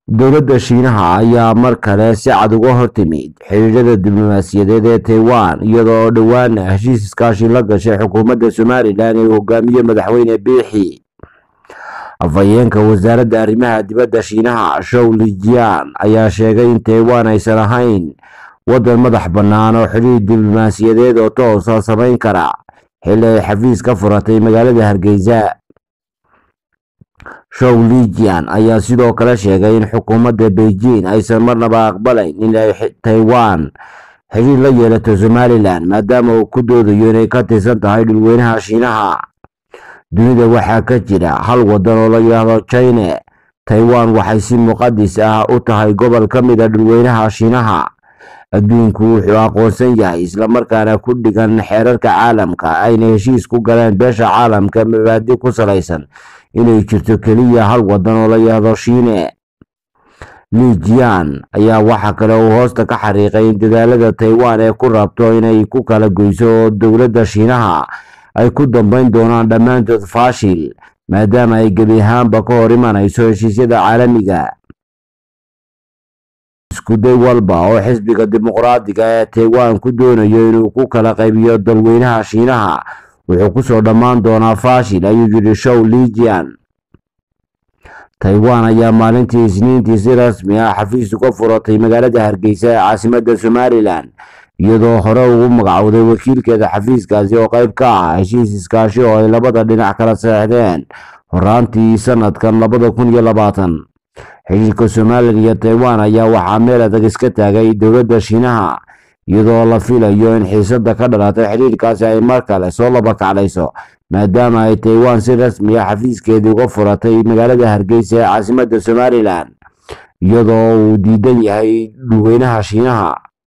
dowladda shiinaha ayaa mar kale si cad uga hortimid xiriirada diblomaasiyadeed ee taiwan iyadoo dhowaana heshiis iskaashi la gashay xukuumadda somalilan ee hogaamiye madaxweyne biixi afhayeenka wasaaradda arrimaha dibadda shiinaha show lijian ayaa sheegay in taiwan aysan ahayn waddan madax bannaan oo xiriir diblomaasiyadeed oo toosa samayn kara xilli ay xafiis ka furatay magaalada hargeysa show lijian ayaa sidoo kale sheegay in xukuumadda beijing aysan marnaba aqbalayn in ay taiwan xiriir la yeelato somalilan maadaama uu ku doodayo inay ka tirsan tahay dhulweynaha shiinaha dunida waxaa ka jira hal waddan oo la yidhaahdo china taiwan waxay si muqadis ah u tahay gobol ka mid a dhulweynaha shiinaha adduunku wuxuu aqoonsan yahay islamarkaana ku dhigan xeerarka caalamka ayna heshiis ku galeen beesha caalamka mabaadi ku salaysan inay jirto keliya hal waddan oo la yidhaahdo shiine lijian ayaa waxa kale uu hoosta ka xariiqay in dadaalada taiwan ee ku rabto inay ku kala goyso dowladda shiinaha ay ku dambeyn doonaan dhammaantood faashil maadaama ay gebi ahaanba ka hor imanayso heshiisyada caalamiga iskuday walba oo xisbiga dimuqraadiga ee taiwan ku doonayo inuu ku kala qaybiyo dalweynaha shiinaha wuxuu kusoo dhammaan doonaa faashil ayuu yidhi show lijian taiwan ayaa maalintii isniintii si rasmi ah xafiis uga furatay magaalada hargeysa ee caasimadda somalilan iyadoo hore ugu magacowday wakiilkeeda xafiiskaasi oo qayb ka ah heshiis iskaashi oo ay labada dhinac kala seexdeen horaantii sanadkan labada kun iyo labaatan xiriirka somalilan iyo taiwan ayaa waxaa meel adag iska taagay dowladda shiinaha iyadoo la filayo in xiisada ka dhalatay xiriirkaasi ay mar kale soo labakaclayso maadaama ay taiwan si rasmi ah xafiiskeedii uga furatay magaalada hargeysa ee caasimadda somalilan iyadoo uu diidan yahay dhulweynaha shiinaha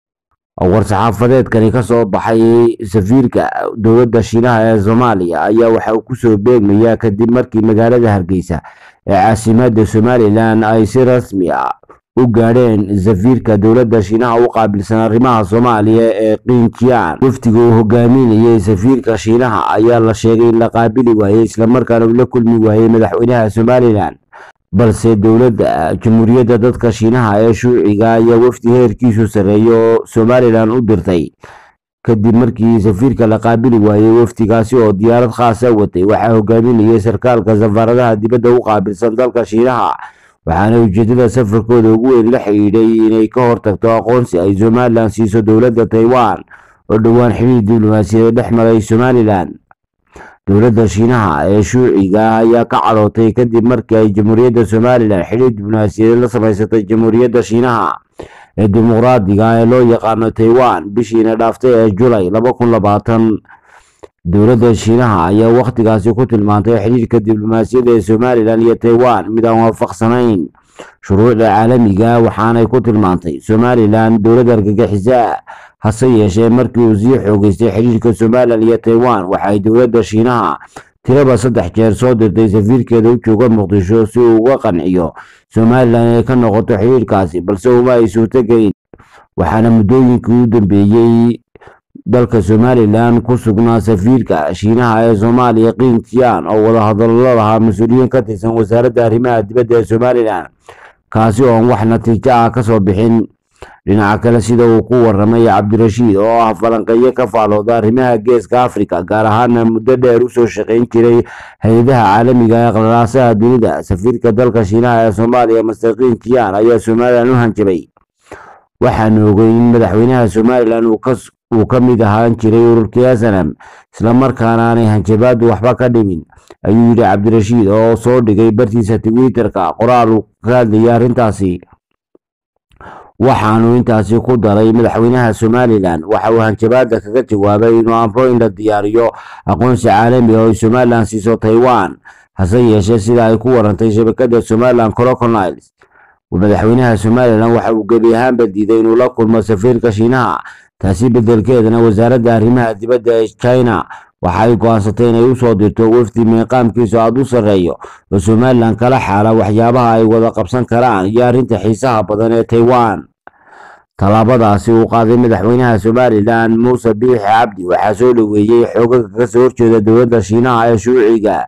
war-saxaafadeedkani ka soo baxay safiirka dowladda shiinaha ee soomaaliya ayaa waxa uu kusoo beegmayaa kadib markii magaalada hargeysa ee caasimadda somalilan ay si rasmi ah u gaadheen safiirka dowladda shiinaha u qaabilsan arrimaha soomaaliya ee qiinjiyaan wafdiga uu hogaaminayay safiirka shiinaha ayaa la sheegay in la qaabili waayey islamarkaana uu la kulmi waayey madaxweynaha somalilan balse dowladda jamhuuriyadda dadka shiinaha ee shuuciga ayaa wafdi heerkiisu sarreeya oo somalilan u dirtay kadib markii safiirka la qaabili waayey wafdigaasi oo diyaarad khaasa watay waxaa hogaaminayay sarkaalka safaaradaha dibadda u qaabilsan dalka shiinaha waxaana ujeedada safarkooda ugu weyn la xidhiidhay inay ka hortagto aqoonsi ay somalilan siiso dowladda taiwan oo dhowaan xiriir diblomaasiyadeed dhex maray somalilan dowladda shiinaha ee shuuciga ah ayaa ka cadhootay kadib markii ay jamhuuriyadda somalilan xiriir diblomaasiyadeed la samaysatay jamhuuriyadda shiinaha ee dimuqraadiga ee loo yaqaano taiwan bishiina dhaaftay ee julay laba kun labaatan dowladda shiinaha ayaa wakhtigaasi ku tilmaantay xiriirka diblomaasiyadda ee somalilan iyo taiwan mid aan waafaqsanayn shuruucda caalamiga waxaanay ku tilmaantay somalilan dowlad argagixisa hase yeeshee markii uu sii xoogeystay xiriirka somalilan iyo taiwan waxay dowladda shiinaha tiraba saddex jeer soo dirtay safiirkeeda u jooga muqdisho si uu uga qanciyo somalilan inay ka noqoto xiriirkaasi balse uma ay suurtogelin waxaana muddooyinkii u dambeeyey dalka somalilan ku sugnaa safiirka shiinaha ee soomaaliya qiinjiyaan oo wadahadallo lahaa mas-uuliyiin ka tirsan wasaaradda arrimaha dibadda ee somalilan kaasi oon wax natiijo ah ka soo bixin dhinaca kale sida uu ku waramay cabdirashiid oo ah falanqeeyo ka faalooda arrimaha geeska afrika gaar ahaana muddo dheer usoo shaqayn jiray hay-adaha caalamiga ee qalalaasaha dunida safiirka dalka shiinaha ee soomaaliya master qiinjiyaan ayaa somalilan u hanjabay waxaanu ogey in madaxweynaha somalilan uu ka mid ahaan jiray ururkii snm islamarkaana aanay hanjabaadu waxba ka dhimin ayuu yidhi cabdirashiid oo soo dhigay bartiisa twitterka qoraal uu ka hadlayay arrintaasi waxaanu intaasi ku daray madaxweynaha somalilan waxa uu hanjabaada kaga jawaabay inuu amro in la diyaariyo aqoonsi caalami oo ay somalilan siiso taiwan hase yeeshee sida ay ku warantay shabakada somalilan croconiles madaxweynaha somalilan waxa uu gebi ahaanba diiday inuu la kulmo safiirka shiinaha taasi bedelkeedana wasaaradda arrimaha dibadda ee china waxa ay go-aansatay inay usoo dirto wafdi miiqaamkiisu aada u sarreeyo oo somalilan kala xaala waxyaabaha ay wada qabsan karaan iyo arrinta xiisaha badan ee taiwan tallaabadaasi uu qaaday madaxweynaha somalilan muuse biixi cabdi waxaa soo dhoweeyey xoogaga kasoo horjeeda dowladda shiinaha ee shuuciga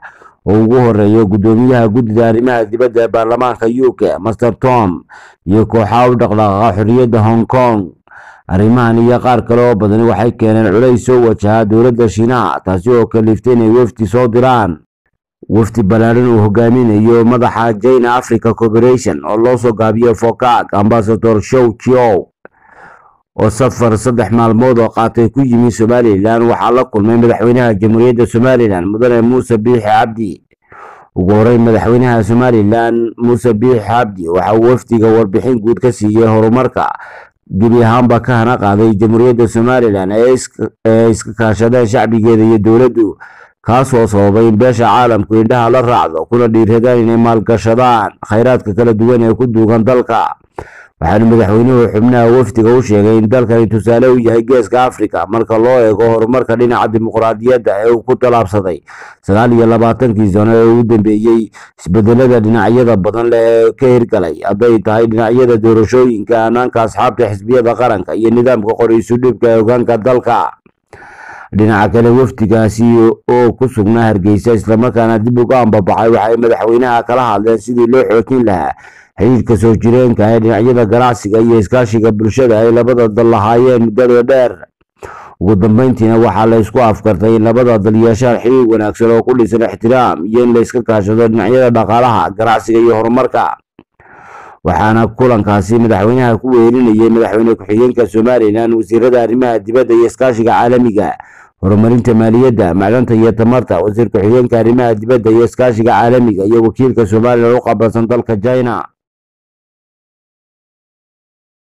oo ugu horeeyo guddoomiyaha guddida arrimaha dibadda ee baarlamaanka u k master tom iyo kooxaha u dhaqdhaqaaqa xorriyadda hong kong arrimahan iyo qaar kale oo badani waxay keeneen culays soo wajaha dowladda shiinaha taasi oo kaliftay inay wafdi soo diraan wafdi ballaaran uu hogaaminayo madaxa china africa corporation oo loo soo gaabiyo fokak ambasador show chiow oo safar saddex maalmood oo qaatay ku yimi somalilan waxaa la kulmay madaxweynaha jamhuuriyadda somalilan mudane muuse biixi cabdi ugu horeyn madaxweynaha somalilan muuse biixi cabdi waxa uu wafdiga warbixin guud ka siiyey horumarka gebi ahaanba ka hana qaaday jamhuuriyadda somalilan ee iska kaashadeen shacbigeeda iyo dowladdu kaasoo sababay in beesha caalamku indhaha la raacdo kuna dhiiradaan inay maalgashadaan khayraadka kala duwan ee ku duugan dalka waxaana madaxweynuhu xubnaha wafdiga u sheegay in dalkani tusaale u yahay geeska afrika marka loo eego horumarka dhinaca dimuqraadiyadda ee uu ku tallaabsaday sagaal iyo labaatankii sano ee ugu dambeeyey isbedelada dhinacyada badan leh ee ka hirgalay hadday tahay dhinacyada doorashooyinka hanaanka asxaabta xisbiyada qaranka iyo nidaamka qoriisu dhibka ee hogaanka dalka dhinaca kale wafdigaasi oo ku sugnaa hargeysa islamarkaana dib uga ambabaxay waxay madaxweynaha kala hadleen sidii loo xoojin lahaa xiriirka soo jireenka ee dhinacyada ganacsiga iyo iskaashiga bulshada ay labada dal lahaayeen muddada dheer ugu dambeyntiina waxaa la isku afkartay in labada dal yeeshaan xiriir wanaagsan oo ku dhisan ixtiraam iyo in la iska kaashado dhinacyada dhaqaalaha ganacsiga iyo horumarka waxaana kulankaasi madaxweynaha ku weelinayay madaxweyne ku-xigeenka somalilan wasiirada arrimaha dibadda iyo iskaashiga caalamiga horumarinta maaliyadda macdanta iyo tamarta wasiir ku-xigeenka arrimaha dibadda iyo iskaashiga caalamiga iyo wakiilka somalilan u qabansan dalka china